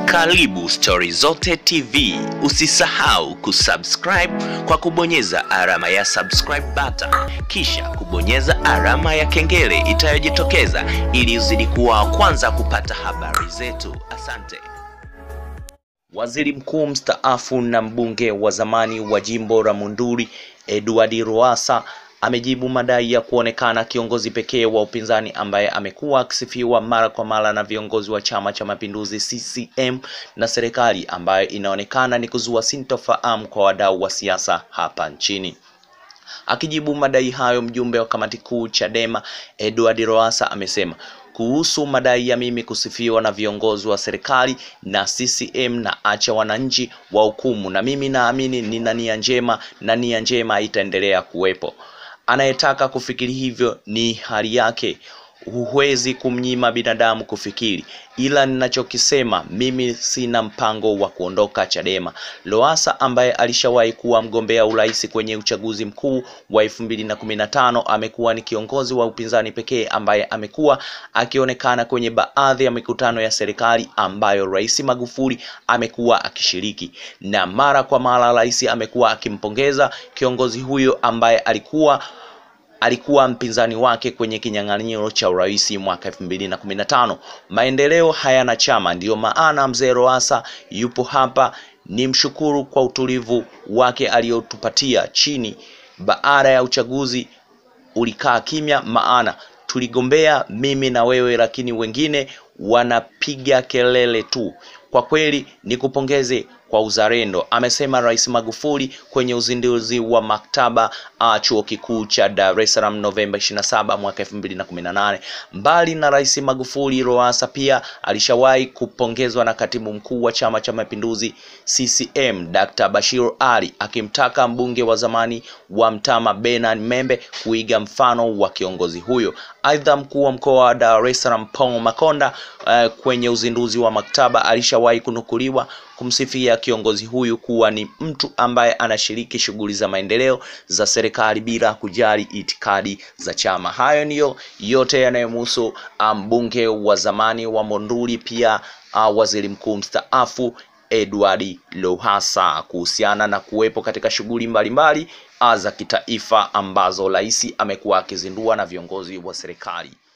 Karibu Stori Zote TV. Usisahau kusubscribe kwa kubonyeza alama ya subscribe button, kisha kubonyeza alama ya kengele itayojitokeza ili uzidi kuwa wa kwanza kupata habari zetu. Asante. Waziri Mkuu mstaafu na mbunge wa zamani wa jimbo la Monduli Edward Lowassa amejibu madai ya kuonekana kiongozi pekee wa upinzani ambaye amekuwa akisifiwa mara kwa mara na viongozi wa Chama cha Mapinduzi CCM na serikali ambayo inaonekana ni kuzua sintofahamu kwa wadau wa siasa hapa nchini. Akijibu madai hayo, mjumbe wa kamati kuu Chadema Edward Lowassa amesema kuhusu madai ya mimi kusifiwa na viongozi wa serikali na CCM na acha wananchi wa hukumu, na mimi naamini nina nia njema na nia njema itaendelea kuwepo. Anayetaka kufikiri hivyo ni hali yake, huwezi kumnyima binadamu kufikiri, ila ninachokisema mimi sina mpango wa kuondoka Chadema. Lowassa ambaye alishawahi kuwa mgombea urais kwenye uchaguzi mkuu wa elfu mbili na kumi na tano amekuwa ni kiongozi wa upinzani pekee ambaye amekuwa akionekana kwenye baadhi ya mikutano ya serikali ambayo Rais Magufuli amekuwa akishiriki, na mara kwa mara rais amekuwa akimpongeza kiongozi huyo ambaye alikuwa alikuwa mpinzani wake kwenye kinyang'anyiro cha urais mwaka elfu mbili na kumi na tano. Maendeleo hayana chama, ndiyo maana mzee Lowassa yupo hapa. Ni mshukuru kwa utulivu wake aliyotupatia chini baada ya uchaguzi ulikaa kimya, maana tuligombea mimi na wewe, lakini wengine wanapiga kelele tu. Kwa kweli nikupongeze kwa uzalendo, amesema Rais Magufuli kwenye uzinduzi wa maktaba uh, chuo kikuu cha Dar es Salaam Novemba 27 mwaka 2018. Mbali na Rais Magufuli, Lowassa pia alishawahi kupongezwa na katibu mkuu wa Chama cha Mapinduzi CCM Dr. Bashir Ali akimtaka mbunge wa zamani wa Mtama Bernard Membe kuiga mfano wa kiongozi huyo. Aidha, mkuu wa mkoa wa Dar es Salaam Paul Makonda uh, kwenye uzinduzi wa maktaba alishawahi kunukuliwa kumsifia kiongozi huyu kuwa ni mtu ambaye anashiriki shughuli za maendeleo za serikali bila kujali itikadi za chama. Hayo ndiyo yote yanayomhusu mbunge um, wa zamani wa Monduli, pia uh, waziri mkuu mstaafu Edward Lowassa kuhusiana na kuwepo katika shughuli mbalimbali za kitaifa ambazo rais amekuwa akizindua na viongozi wa serikali.